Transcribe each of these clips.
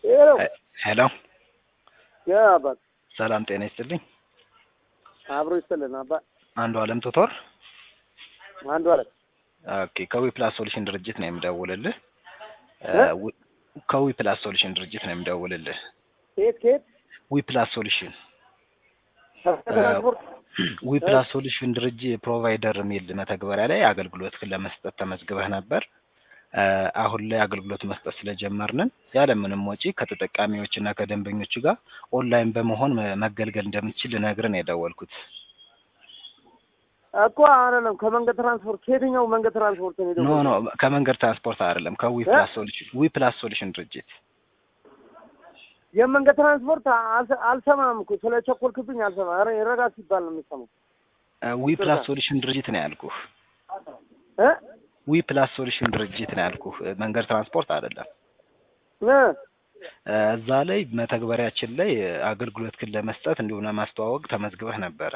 ሄሎ ሄሎ ያ አባት ሰላም ጤና ይስጥልኝ። አብሮ ይስጥልን አባ አንዱ አለም ቱቶር አንዱ አለ ኦኬ ከዊ ፕላስ ሶሉሽን ድርጅት ነው የምደውልልህ። እ? ዊ- ከዊ ፕላስ ሶሉሽን ድርጅት ነው የምደውልልህ። ከየት ከየት ዊ ፕላስ ሶሉሽን ትራንስፖርት ዊ ፕላስ ሶሉሽን ድርጅት ፕሮቫይደር የሚል መተግበሪያ ላይ አገልግሎት ለመስጠት ተመዝግበህ ነበር። እ፣ አሁን ላይ አገልግሎት መስጠት ስለጀመርንን ያለምንም ወጪ ከተጠቃሚዎች እና ከደንበኞቹ ጋር ኦንላይን በመሆን መ- መገልገል እንደምትችል ልነግርህ ነው የደወልኩት። እኮ አይደለም ከመንገድ ትራንስፖርት ከየትኛው መንገድ ትራንስፖርት ነው ኖ የደወልኩት? ኖ ከመንገድ ትራንስፖርት አይደለም፣ ከዊ እ? ፕላስ ሶሉሽን ዊ ፕላስ ሶሉሽን ድርጅት የመንገድ ትራንስፖርት አልሰ- አልሰማም እኮ ስለ ቸኮልክብኝ አልሰማም። ኧረ ረጋ ሲባል ነው የምሰማው። ዊ ፕላስ ሶሉሽን ድርጅት ነው ያልኩህ። እ? ዊ ፕላስ ሶሉሽን ድርጅት ነው ያልኩህ፣ መንገድ ትራንስፖርት አይደለም። እ? እ፣ እዛ ላይ መተግበሪያችን ላይ አገልግሎትክን ለመስጠት እንዲሁም ለማስተዋወቅ ተመዝግበህ ነበረ።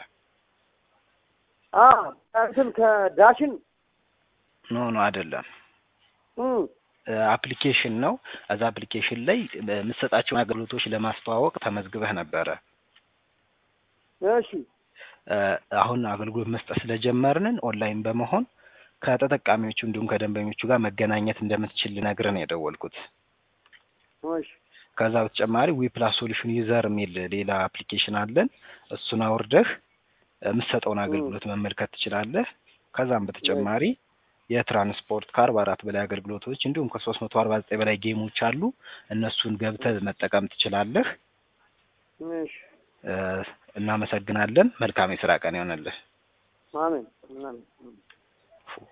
አ እንትን ከዳሽን ኖ ኖ አይደለም፣ እ አፕሊኬሽን ነው። እዛ አፕሊኬሽን ላይ የምትሰጣቸውን አገልግሎቶች ለማስተዋወቅ ተመዝግበህ ነበረ። እሺ እ፣ አሁን አገልግሎት መስጠት ስለጀመርንን ኦንላይን በመሆን ከተጠቃሚዎቹ እንዲሁም ከደንበኞቹ ጋር መገናኘት እንደምትችል ልነግርህ ነው የደወልኩት። እሺ ከዛ በተጨማሪ ዊ ፕላስ ሶሉሽን ዩዘር የሚል ሌላ አፕሊኬሽን አለን። እሱን አውርደህ የምትሰጠውን አገልግሎት መመልከት ትችላለህ። ከዛም በተጨማሪ የትራንስፖርት ከአርባ አራት በላይ አገልግሎቶች እንዲሁም ከሶስት መቶ አርባ ዘጠኝ በላይ ጌሞች አሉ። እነሱን ገብተህ መጠቀም ትችላለህ። እሺ እ፣ እናመሰግናለን። መልካም የስራ ቀን ይሆንልህ። አሜን አሜን